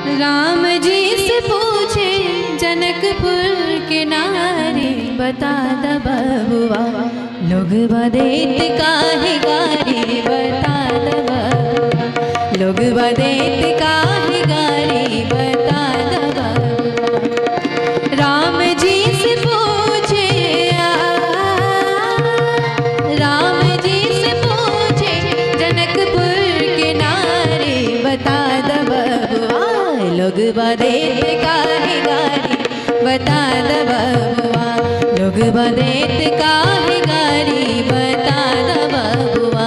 राम जी से पूछे जनकपुर के नारे बता द बबुआ लोग बदेत काहे गारे बता द बबुआ लोग बदेत काहे गारे बता द बबुआ राम जी से पूछे आ, राम जी से पूछे जनकपुर के नारे बता द बबुआ लोग बदेत काहे गारी बता द बबुआ लोग बदेत काहे गारी बता द बबुआ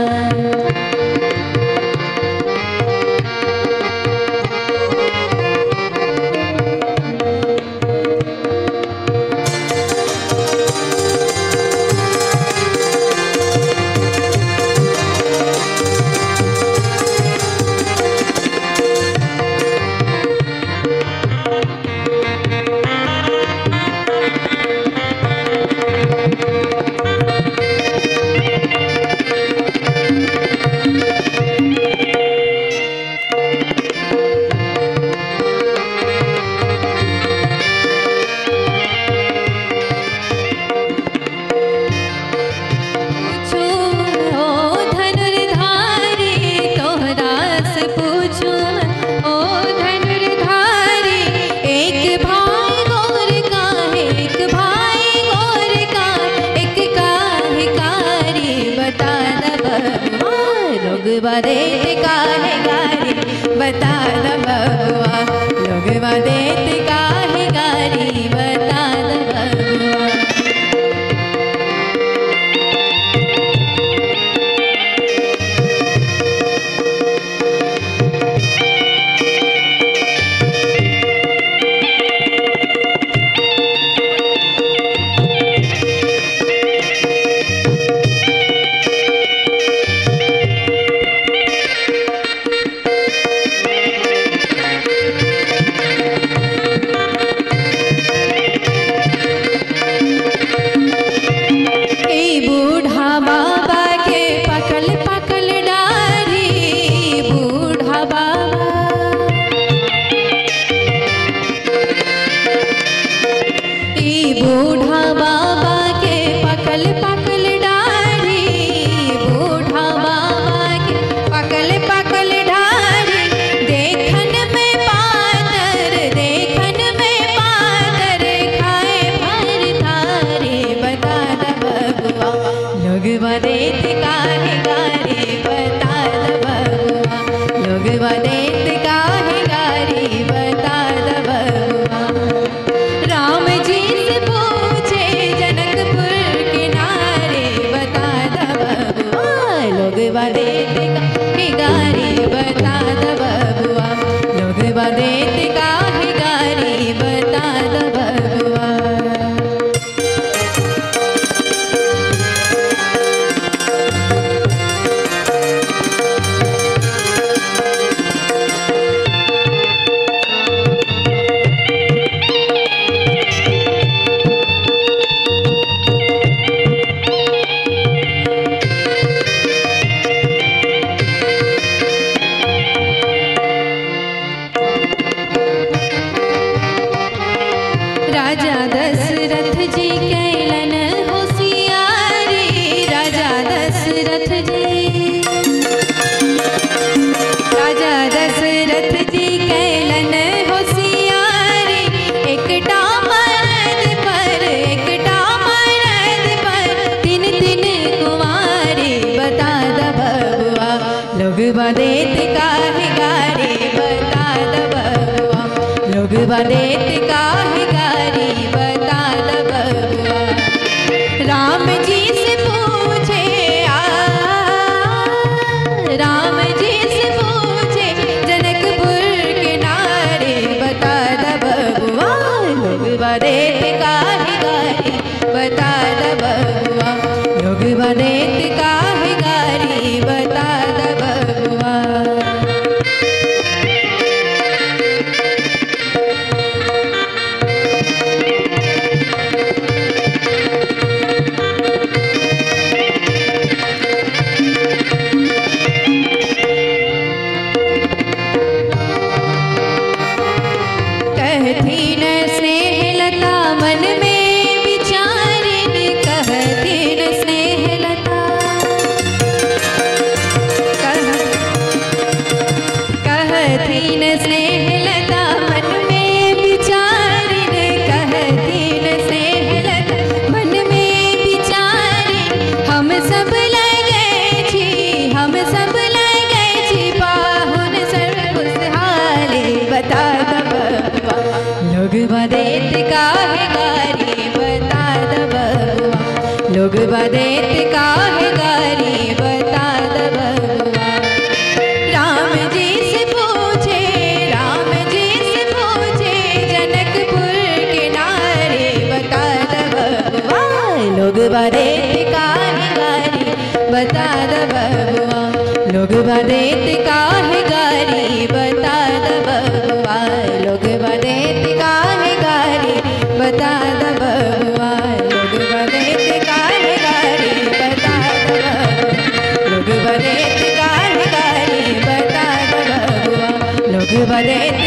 पूछो ओ धनुर्धारी तोहरा से पूछो ओ धनुर्धारी एक भाई गौर का है एक भाई गौर का एक काहे कारी बता द बबुआ लोग बदेत काहे गारी बता द बबुआ लोग बदेत काहे गारी बता द बबुआ ए बूढ़ा बाबा के पकल पकल डारी बूढ़ा बाबा ए बूढ़ा बाबा के पकल पकल डारी बूढ़ा बाबा के पकल पकल डारी देखन में पातर देखन में पातर खाए भर थारे बता द बबुआ लोग बदेत काहे गारे बता द बबुआ लोग बदेत काहे गारे बता द बबुआ राम जी से पूछे जनकपुर के नारे बता द बबुआ लोग बदेत काहे गारे बता द बबुआ लोग बदेत काहे गारे बता द बबुआ राजा दशरथ जी कैलन होशियारी राजा दशरथ जी राजा दशरथ जी कैलन होशियारी एकटा मरद पर एकटा मरद पर तीन तीन कुमारी बता द बबुआ लोग बदेत काहे गारी बता द बबुआ लोग बदेत काहे गारी बता द बबुआ राम जी से पूछे आ राम जी से पूछे जनकपुर के नारे बता द बबुआ लोग बदेत काहे गारी बता द बबुआ लोग बदेत काहे गारी बता द बबुआ कहतीन स्नेहलता मन में विचारिन कहतीन स्नेहलता मन में विचारिन हम सब लगे छी हम सब लगे छी पाहुन सर्व खुशहाली बता दब लोग बदेत काहे गारी बता दब लोग बदेत काहे गारी बता दब राम जी से पूछे राम जी से पूछे जनकपुर के नारे बता दब लोग बदेत काहे गारी बता दब लोग बदेत काहे गारी बता दब लोग बदेत काहे गारी बता दब लोग बदेत काहे गारी बता दब लोग बदेत काहे गारी बता दब लोग बदेत